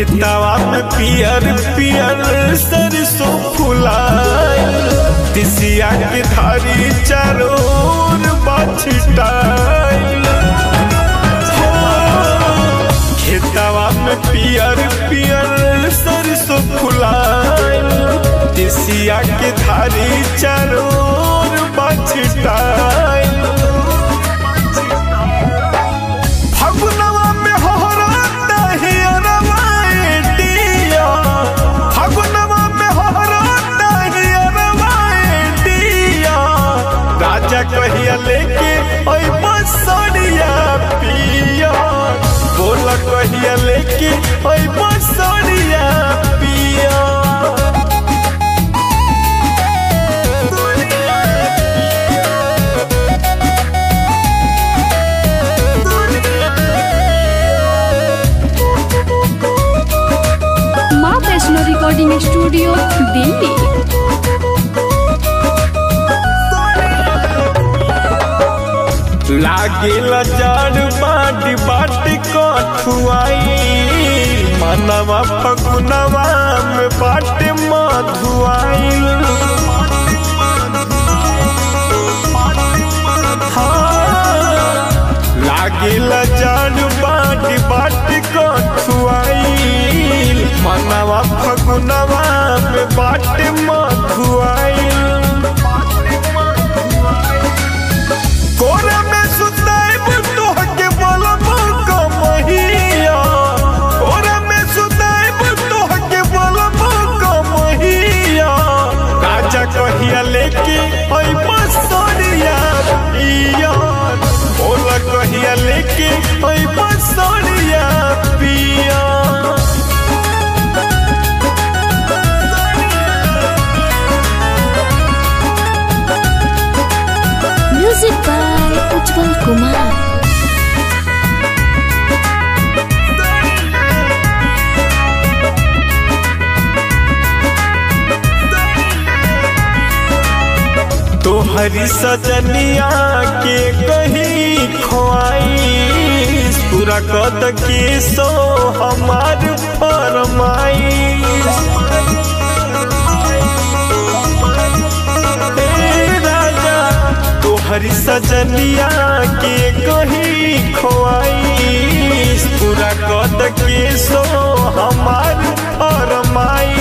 खेतवा में पियर पियर सरसों फुलाइल तिसिया के धारी चारोर बछटाइल खेतवा में पियर पियर सरसों फुलाइल तिसिया के धारी चारोर बछटाइल फगुनवा में होहराता हियरवा एटिया फगुनवा में होहराता हियरवा एटिया राजा कहिया लेके ओइ बसड़िया पिया बोल कहिया लेके ओइ बसड़िया पिया माँ वैष्णो रिकॉर्डिंग स्टूडियो दिल्ली लागेला जड़ बाट बाट कठुआई मनवा फगुनवा में बाट मधुआई लागेला जड़ बाट बाट कठुआई मनवा फगुनवा में बाट मधुआई कोरा में सुताइब तोहके बोलब कमहिया कोरा में सुताइब तोहके बोलब कमहिया राजा कहिया लेके ओइ बसरिया पिया बोल कहिया लेके ओइ बसरिया पिया म्यूजिक बाय उज्जवल कुमार तोहरी सजनिया के कहीं खोआई पूरा कद के सो हमार फरमाई राजा तोहरी सजनिया के कहीं खोआई पूरा कद के सो हमार फरमाई